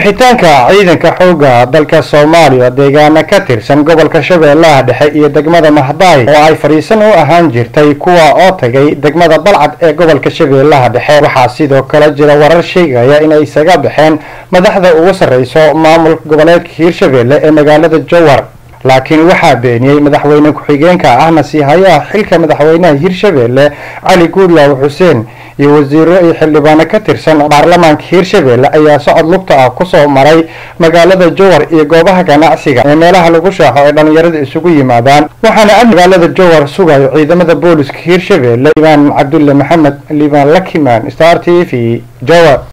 kabixitaanka ciidanka xoogga dalka soomaaliya deegaana ka tirsan gobolka shabeellaha dhexe iyo degmada mahdaay oo ay fadhiisan u ahaan jirtay kuwa oo tagay degmada balcad ee gobolka shabeellaha dhexe waxaa sidoo kale jira warar sheegaya inay isaga baxeen madaxda ugu sarreyso maamulka goboleedka hiirshabeelle ee magaalada jowar laakiin waxaa beeniyey madaxweyne ku-xigeenka ahna siihayaha xilka madaxweynaha hiirshabeelle cali guudlaaw xuseen iyo wasiiro iyo xildhibaano ka tirsan baarlamaanka hiirshabeelle ayaa socod lugta ah kusoo maray magaalada jowar iyo goobaha ganacsiga ee meelaha lagu shaaxo ay dhallinyarada isugu yimaadaan waxaana a magaalada jowar sugayo ciidamada booliska hiirshabeelle liibaan cabdulle maxamed liibaan lakimaan star t v jowar